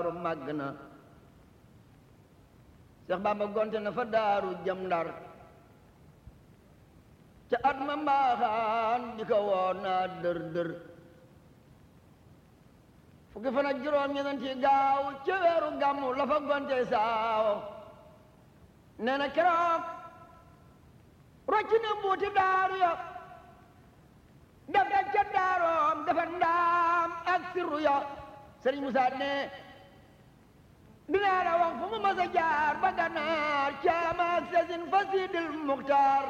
daaru màgg na Seex Bamba gonte na fa daaru jëm ndar ca at ma mbaaxaan di ko woon naa dër dër fukki fan ak juróom ñeenti gaaw ca weeru gàmmu la fa gonte saawo nee na keroog rocci na mbuuti daaru ya def da ca daaroom dafa ndaam ak sirru ya sëriñ Musaa ne dinaa la wax fu mu mas a jaar ba gànnaar caama ak sasin fa siidil muxtaar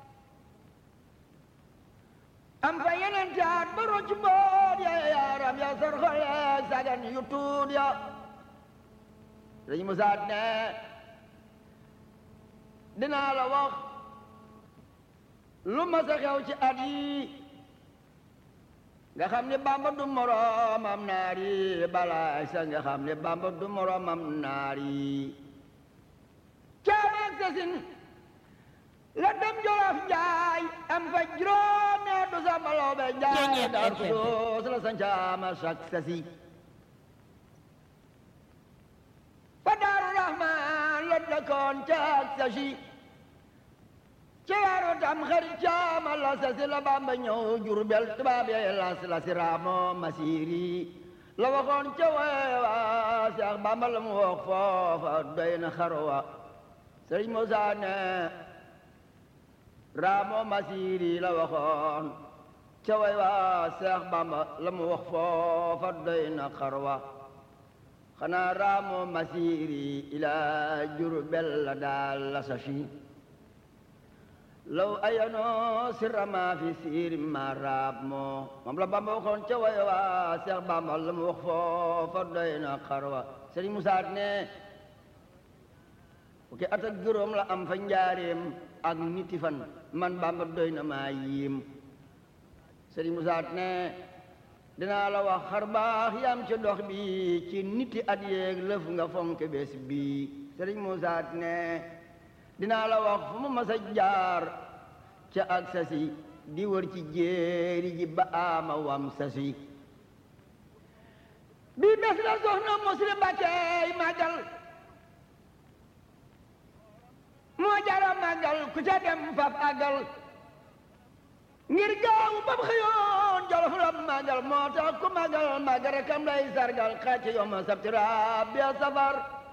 am fa yeneen taat ba rocc mboot ya yaaram ya sor xole sagan yu tuut ya sëriñ Musaa ne dinaa la wax lu mas a xew ci at yi nga xam ne bamba du moroomam naari balaay sa nga xam ne bamba du moroomam naari caamaak sasin la dem jolof njaay am fa juróom ne du sa baloo be njaay dar soos la sa ncaama sak sasi fa daaru rahmaan la dëkkoon caak sasi ci weeru tam xarit caama la sasi la bamba ñëw jurbel tubaab yee las la si raamo masiri la waxoon ca weewa seex bamba la mu wax foofa doy na xarwa sëriñ Musaa ne raamo masiri la waxoon ca weewa seex bamba la mu wax foofa doy na xarwa xanaa raamo masiri ila jurbel la daal la sasi law ayanoo sirama fi siiri ma raab moo moom la bamba waxoon ca way waa seex bamba la mu wax foofa doy na xarwa sëriñ Musaa ne fukki at ak juróom la am fa njaareem ak niti fan man bamba doy na maa yiim sëriñ Musaa ne dinaa la wax xar baax yam ci dox bi ci niti at yeeg lëf nga fonk bés bi sëriñ Musaa ne dinaa la wax fu mu mas a jaar ca ak sasi di wër ci jéeri ji ba ama wam sasi bii bés la soxna muslim Mbakkey màggal moo jara màggal ku ca dem fab àggal ngir gaaw bam xëyoon jolof la màggal moo tax ku màggal màggal rekam lay sargal xàcc yoma sabti rabbi safar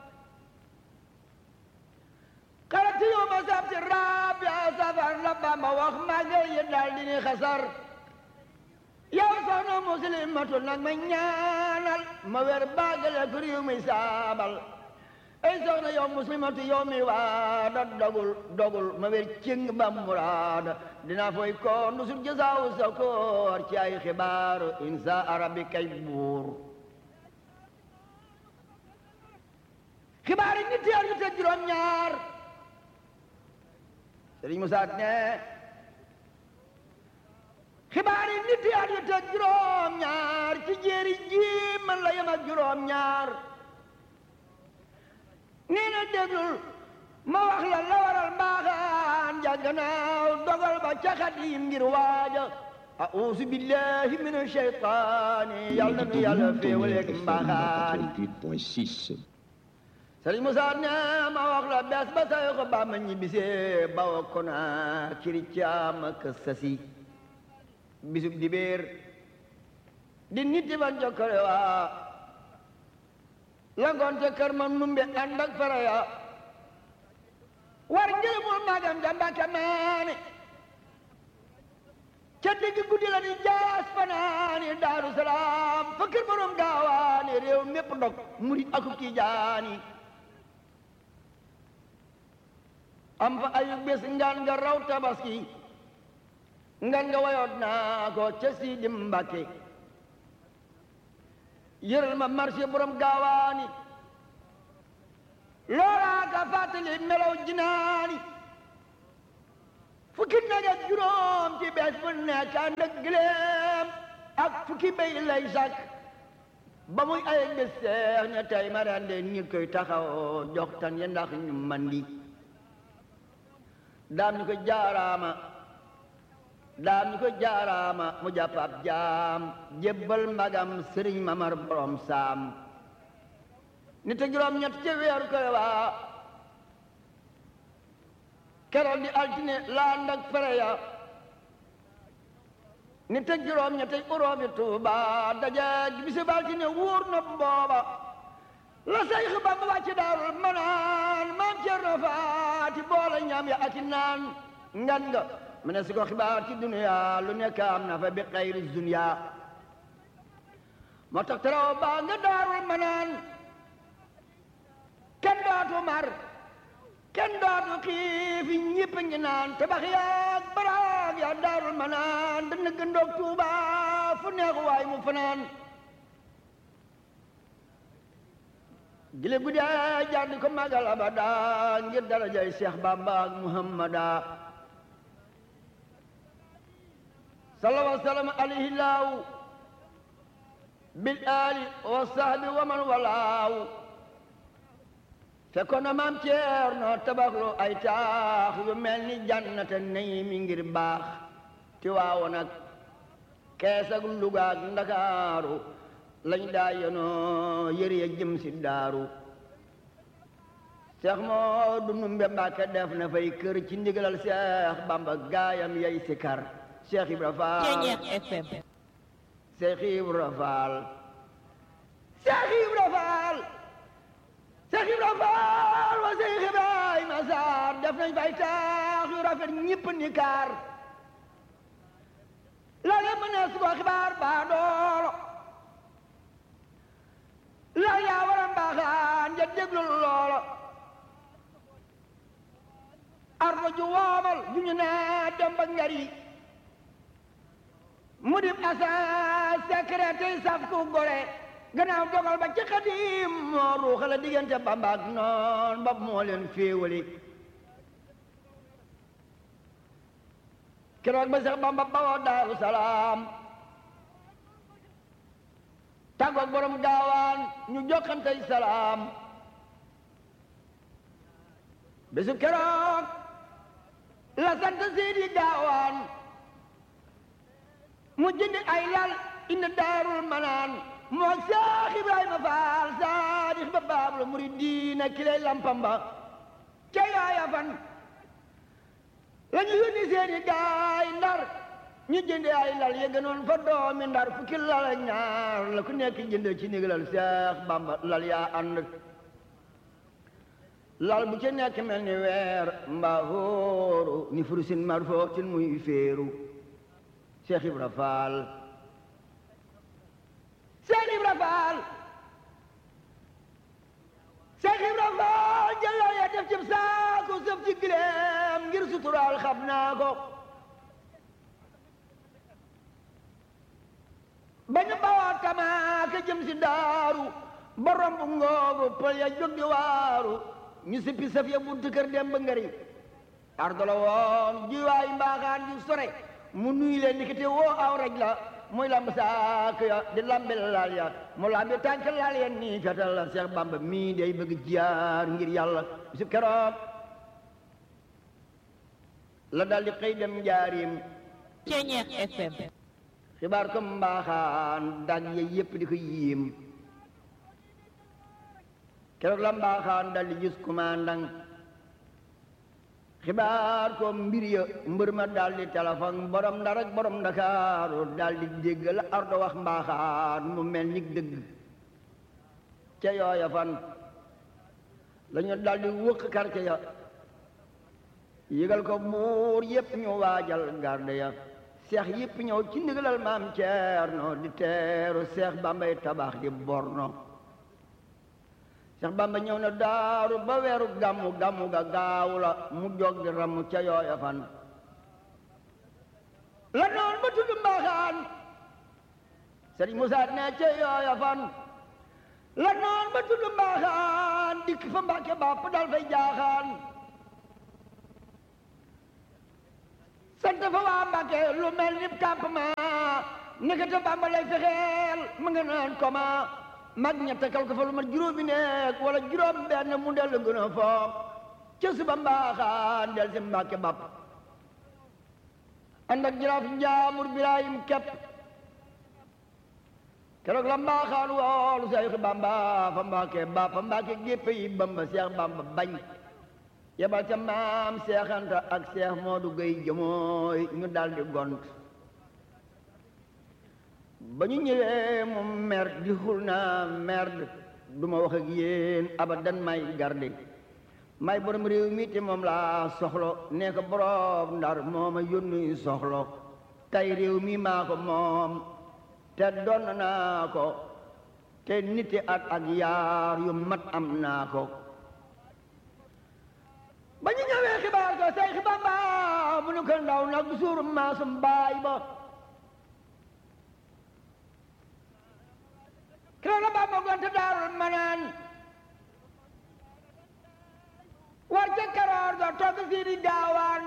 xarat yoma sabti rabbi safar la bamba wax màggal yi daal di ni xasar yow soxna muslimatu nag ma ñaanal ma wer baagale ku réew mi saabal ay soxna yow muslimatu yow mi waada dogul dogul ma wer cing ba muraada dina foy ko ndusul jasaaw sa koor ci ay xibaaru insa arabi kay buur xibaar yi nit yar yu te juróom ñaar Sëriñ Musaa ne xibaar yi nit yar yu te juróom ñaar ci jéeri ji man la yem ak juróom ñaar nee na déglul ma wax la la waral mbaaxaan jàgganaaw dogal ba ca Xaadim ngir waaja a'uuzu billahi mina shaytaani yàlla nu yàlla féewaleeg mbaaxaan 88.6. Sëriñ Musaa ne ma wax la bés ba say ko ba ma ñibbisee bawa ko naa kiri caam ak sasi bisub dibéer di nit ban jokkale waa la gonte kër ma numbe ànd ak faraya war njëlimul magam ja Mbàkke maane ca digg guddi la di jaas fanaani Daaru Salaam fa kër borom gaawaani réew mépp ndog murit akub tijaani am fa ayu bés ngaan nga raw tabaski ngaan nga wayoot naa ko ca Sidi Mbàkke yëral ma marché borom gaawaani loolaa ka fàttali melaw jinaani fukki nag ak juróom ci bees bu nekk ànd ak gileem ak fukki béy lay sàkk ba muy ay bés seex ne tey ma rende nit koy taxaw jox tan ya ndax ñu mandi daam ñu ko jaaraama daam ñu ko jaaraama mu jàpp ab jaam jébbal magam sëriñ mamar borom saam nit ak juróom ñett ci weeru koy waa keroog di altine laan ak fere ya nit ak juróom ñett uroomi Tuuba daje bisi altine wóor na booba la say xibaar ba wàcc daarul manaan maam Cerno Faati boole ñam ya aki naan ngan nga mu ne si ko xibaar ci duniya lu nekk am na fa bi xayri dunya moo tax teraw baa nga daarul manaan kenn dootu mar kenn dootu xiif ñëpp ngi naan tabax yaag baraag yaa daarul manaan dana gëndoog Tuuba fu neex waay mu fanaan gile guddee jaar di ko magal abada ngir darajay Cheikh Bamba ak Muhammada sallallahu sallam alayhi laaw bil ali wa sahbi wa man walaaw fekkoon na maam Ceerno tabaxlu ay taax yu mel ni jannata nayi mi ngir baax ti waawo nag kees ak Luga ak Ndakaaru lañ daa yenoo yëre ya jëm si daaru Seex Moodu Numbe Mbàkke def na fay kër ci ndigalal Seex Bamba gaayam yay sikar Seex Ibra Faal Seex Ibra Faal Seex Ibra Faal Seex Ibra Faal wa Seex Ibrahima Saar def nañ fay taax yu rafet ñëpp ni kaar la lépp ne su ko xibaar baa doolo la yaa war a mbaaxaan ja déglu loolo ardo ju woomal ju ñu naa dem ba ngari mu dim asa secret tey saf ku gore gannaaw dogal ba ci xadim moo ruuxale diggante Bamba ak noon ba moo leen féewali keroog ba sax Bamba bawoo Daaru Salaam tàggoog borom gaawaan ñu jokkantey salaam bésu keroog la sant siidi gaawaan mu jëndi ay lal indi daarul manaan moo Seex Ibrahima Faal saadix ba baabul muridiina kilay lampam ba ca yaaya fan la ñu yónni seeni gaay ndar ñu jënde ay lal yëgënoon fa doomi ndar fukki lal ak ñaar la ku nekk jënde ci ndigalal Seex Bamba lal yaa ànd lal bu ci nekk mel ni weer mbaa hóoru ni furusin marfootin muy féeru Seex Ibra Faal Seex Ibra Faal Seex Ibra Faal jëlal ya def ci saaku sëf ci gileem ngir suturaal xam naa ko ba ñu bawaa tamaaka jëm si daaru ba romb ngoogu pël ya jóg di waaru ñu sippi saf ya buntu kër dem ba ngari ardolo woon jiwaay mbaaxaan ju sore mu nuy leen ndikite woo aw raj la muy lamb saak ya di lambi laal ya mu lambi tànk laal ya nii fetal la Seex Bamba mii day bëgg jiyaar ngir yàlla bisu keroog la dal di xëy dem njaarim Ceñeex FM xibaar ko mbaaxaan dag ya yépp di ko yiim keroog la mbaaxaan dal di gis commandant xibaar ko mbir ya mbër ma dal di téléphone borom ndar ak borom ndakaaru dal di dégg la ardo wax mbaaxaan mu mel ni dëgg ca yooya fan la ñu dal di wëkk quartier ya yëgal ko buur yépp ñu waajal garde ya seex yëpp ñëw ci ndigalal maam Ceerno di teeru seex bambay tabax di borno seex bamba ñëw na daaru ba weeru gàmmu gàmmu ga gaaw la mu jog di ramu ca yooya fan la noon ba tudd mbaaxaan sëriñ Musaa ne ca yooya fan la noon ba tudd mbaaxaan dikk fa mbàkke bàpp dal fay jaaxaan sant fa waa Mbàkke lu mel ni campement nekkate Bàmba lay fexeel mu nga naan koma mag ña takkal ko fa lu mat juróomi nekk wala juróom benn mu dellu gën a foog ca suba mbaaxaan del si Mbàkke bàpp ànd ak jaraaf njaamur Birahim kepp keroog la mbaaxaan woolu Seex Bamba fa Mbàkke ba fa Mbàkke gépp yi Bamba Seex Bamba bañ yebal ca maam Seex Anta ak Seex Moodu Gay jëmooy ñu daldi gont ba ñu ñëwee mu mer di xul naa merde du ma wax ak yéen abadan may garde may borom réew mi te moom laa soxlo nee ko borom ndar moo ma yónni soxlo tey réew mi maa ko moom te doon naa ko te niti at ak yaar yu mat am naa ko ba ñu ñëwee xibaar ko say xibaar ba mu nu ko ndaw nag suur maasum baay ba kiro la baa ma gonte daarul manaan war ca karoor ga togg sii di gaawaan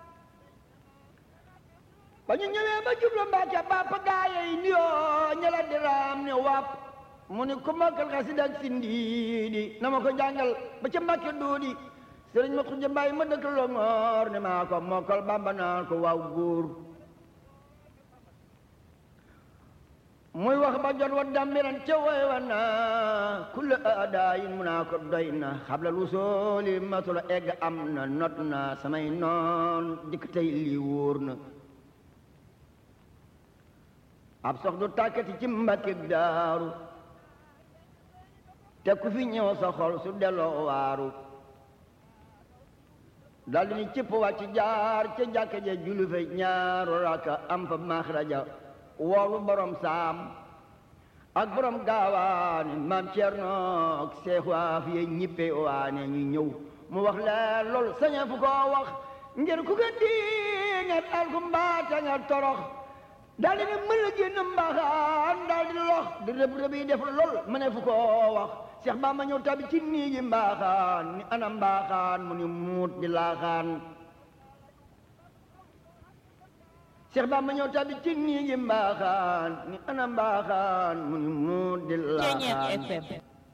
ba ñu ñëwee ba jublu Mbàkke bàpp gaaye yi nuyoo ñela di raam ne wàpp mu ni ku mokkal xasida ak sindiidi na ma ko jàngal ba ca Mbàkke duudi sëriñ ma xujja mbay ma dëkk Longoor ne maa ko mokkal Bàmba naan ko waaw góor muy wax ba jot wa dammiran ca woy wa naa kulle aadaayin mu naa ko doy na xabla lu sooli masula egg am na not na samay noon dikk tey lii wóor na ab sox du tàkkati ci mbakki daaru te ku fi ñëw sa xol su delloo waaru daldi ni cëpp wàcc jaar ca jàkka ja julli fa ñaaru raka am fa maxraja woolu borom saam ak borom gaawaane maam Cerno ak seex waaf ye ñippe waane ñu ñëw mu wax leen loolu saña fu ko wax ngir ku ko di nga al ku mbaata nga torox daldi ne mën la génn mbaaxaan daldi lox di rëb rëb yi def lool ma ne fu ko wax Seex Bamba ñëw tabi ci niigi mbaaxaan ni ana mbaaxaan mu ni muut di laaxaan Seex Bamba ñëw tabi ci niigi mbaaxaan ni ana mbaaxaan mu ni muut di laaxaan FM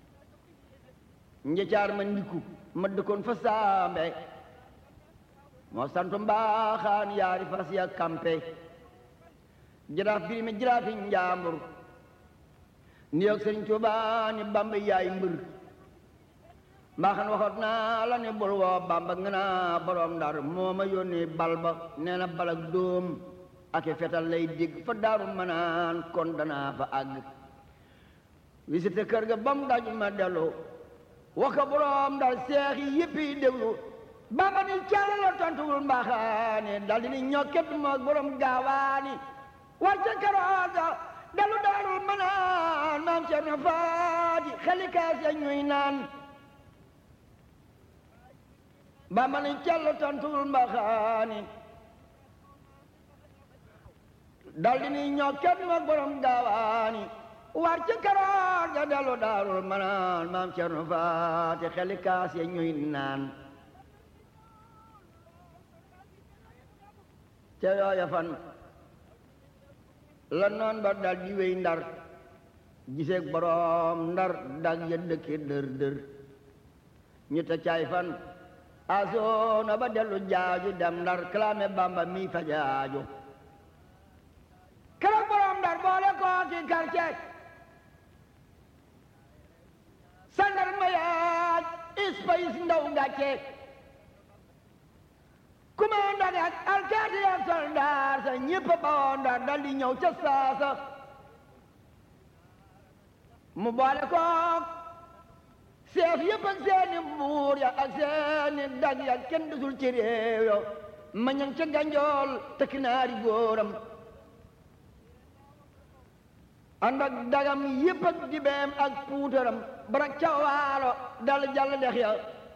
njëcaar ma ndiku ma dëkkoon fa saambe moo sant mbaaxaan yaari fas ya kampe jaraaf birime jaraafi njaambur ni yoog sëriñ Tuubaa ni Bamba yaay mbër mbaaxan waxoot naa la ne bul woo Bamba nga naa borom ndar moo ma yónni bal ba nee na balak dóom ak i fetal lay dégg fa daaru manaan kon danaa fa àgg visité kër ga ba mu daj ma dellu wax ko borom ndar seex yi yëpp yi déglu Bamba ni càll la tontuwul mbaaxaani dal di ni ñokket moog borom gaawaani war ca karooga dalu daarul manaan maam Cerno Faati xalikaas ya ñuy naan Bamba ni càll tontuwul mbaaxaani dal di ni ñokket moog borom gaawaani war ca karooga dalu daarul manaan maam Cerno Faati xalikaas ya ñuy naan ca yooya fan la noon ba dal di wéy ndar giseeg boroom ndar dag ya dëkke dër dër ñu te caay fan asoona ba dellu jaaju dem ndar kalaame bamba mi fa jaaju keroog boroom ndar boole koo ki quartier sandar ma yaaj ispayis ndaw gàcce commandant ak alkaati ak soldaar sa ñépp ba woon ndar dal di ñëw ca saasa mu boole kook seef yépp ak seeni buur ya ak seeni dag ya kenn desul ci réew yo ma ñang ca ganjool tekk naari góoram ànd ak dagam yépp ak dibeem ak puutaram barak ca waalo dal jàll dex ya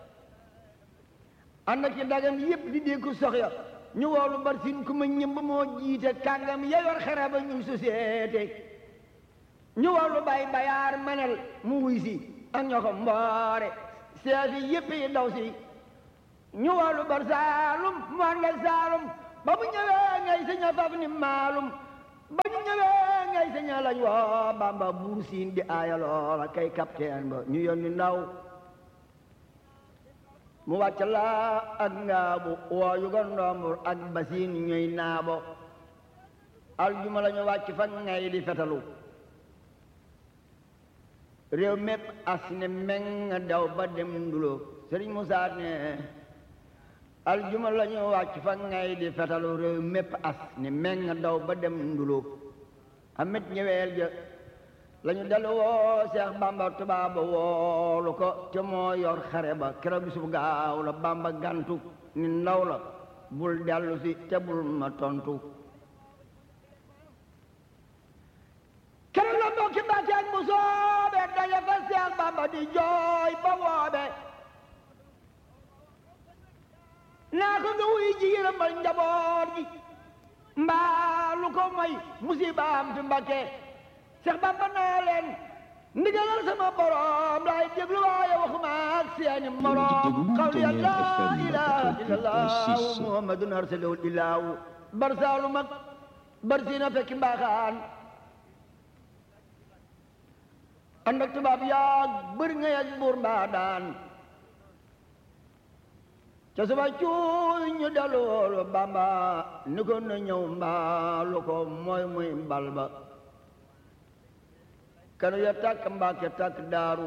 ànd ak ci dagam yépp di dégg sox ya ñu woolu bar sin ku ma ñëmb moo jiite kàngam ya yor xare ba ñuy société ñu woolu bay bayaar manel mu wuy si ak ñoo ko mboore seefi yépp yi daw si ñu woolu bar saalum mu ànd ak saalum ba mu ñëwee ngay saña faf ni maalum ba ñu ñëwee ngay saña lañ woo bamba buur siin di aaya loola kay capitaine ba ñu yónni ndaw mu wàcc laa ak ngaabu woo yu ga ndombur ak basiin ñuy naabo aljuma la ñu wàcc fa ngay di fetalu réew mépp as ne meng daw ba dem ndulo sëriñ Musaa ne aljuma la ñu wàcc fa ngay di fetalu réew mépp as ne meng daw ba dem ndulo amit ñëweel ja la ñu dellu woo Seex Bamba tubaaba woolu ko te moo yor xare ba keroog bisub gaaw la Bamba gantu ni ndaw la bul dellu si te bul ma tontu keroog la mbokki Mbàkke ak bu soobe daje fa Seex Bamba di jooy ba woobe naa ko nga wuy ji yërëmal njaboot gi mbaa lu ko moy musiba am fi Mbàkke Seex Bamba naa leen ndigalal sama borom laay déglu waaye waxuma ak seeni morom xawli la ilaha illallah muhammadun arsalahu illahu bar saalu mag bar siina fekki mbaaxaan ànd ak tubaab yaag bëri nga yag buur mbaa daan ca suba cuuy ñu dellu woolu Bamba ni ko na ñëw mbaa lu ko mooy muy mbal ba kanu ya tàkk Mbàkke tàkk daaru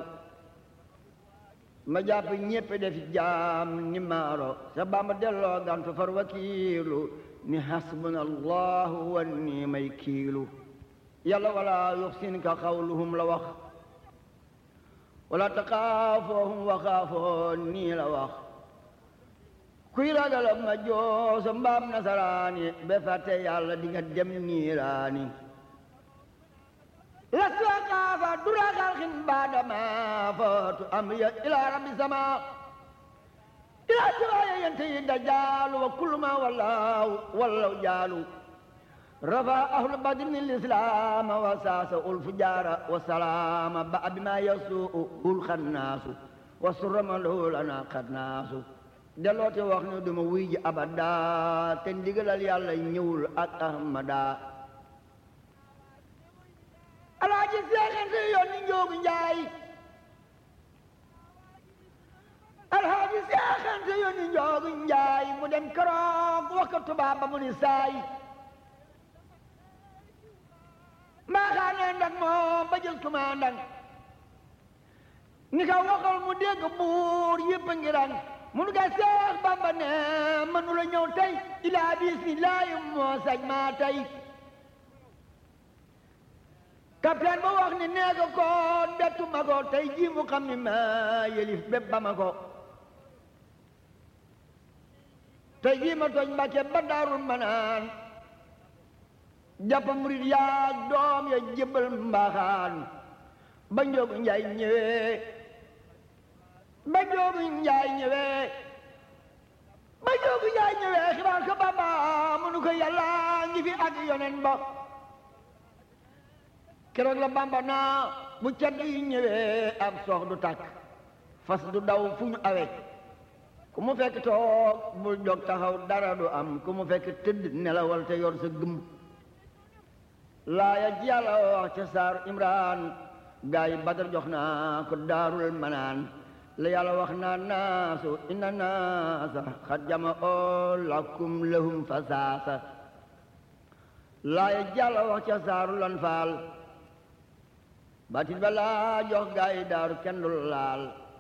ma jàpp ñépp def jaam ni maaro sa Bamba delloo gantu far wakiilu ni hasbuna allahu wa ni may kiilu yàlla wala yuxsin ka xawluhum la wax wala taxaafoohum waxaafoo nii la wax kuy ragal ma joosa mbaam nasaraani be fàtte yàlla di nga dem niiraani lastu xaafa dura xalxin baadama footu amriya ila rabbi sama ila siwaaya yente yi dajaalu wa kullu ma wallaahu wallaw jaalu rafa ahlu badrin lislaama wa saasa ul fujaara wa salaama ba abima yasuu ul xannaasu wa surama lahu lana xannaasu deloote wax ne duma wuy ji abada te ndigalal yàlla ñëwul ak ahmada alaaji seexante yoon ni njoogu njaay alaaji seexante yoon ni njoogu njaay mu dem keroog wax ko tubaab ba mu ni saay maa xaanee ndak moom ba jël tuma ndak ni ka waxal mu dégg buur yëpp ngi rang mun nga seex bamba ne mënu la ñëw tey ilaa bismillaahi moo sañ maa tey capitaine ba wax ni nee ko koon bettu ma ko tey jii mu xam ni ma yelif bépp ba ma ko tey jii ma tooñ mbàkke ba daarul ma naan jàpp murit yaag doom ya jébbal mbaaxaan ba njoogu njaay ñëwee ba njoogu njaay ñëwee ba njoogu njaay ñëwee xibaar ko bamba munu ko yàlla ngi fi ak yonen ba keroog la bamba naa bu cedd yi ñëwee ab soox du tàkk fas du daw fu ñu awe ku mu fekk toog bul jóg taxaw dara du am ku mu fekk tëdd nelawal te yor sa gëm laaya ji yàlla wax ca saaru imran gaa yi badar jox naa ko daarul manaan la yàlla wax naa naasu inna naasa xad jama oo lakum lahum fasaasa laaya ji yàlla wax ca saaru lan faal batit ba laa jox gaa yi daaru kenn du laal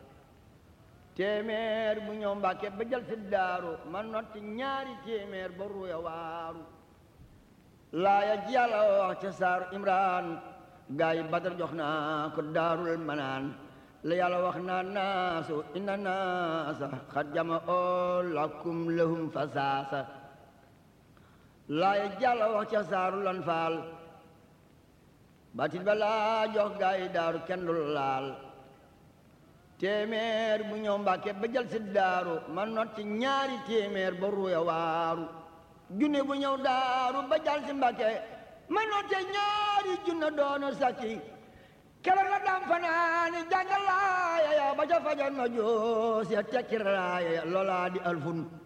téeméer bu ñëw mbàkke ba jël si daaru ma notti ñaari téeméer ba ruya waaru laaya ji yàlla wax ca saaru imran gaa yi badar jox naa ko daarul manaan la yàlla wax naa naasu inna naasa xad jama oo lakum lahum fasaasa laaya ji yàlla wax ca saaru lan faal batit ba laa jox gaa yi daaru kenn du laal téeméer bu ñëw mbàkke ba jël si daaru ma notti ñaari téeméer ba ruya waaru junne bu ñëw daaru ba jal si mbàkke ma notte ñaari junne doonu sakki keroog la dam fanaani jàngalaaya ya ba ca fajar ma joos ya tekki raaya ya loolaa di alfun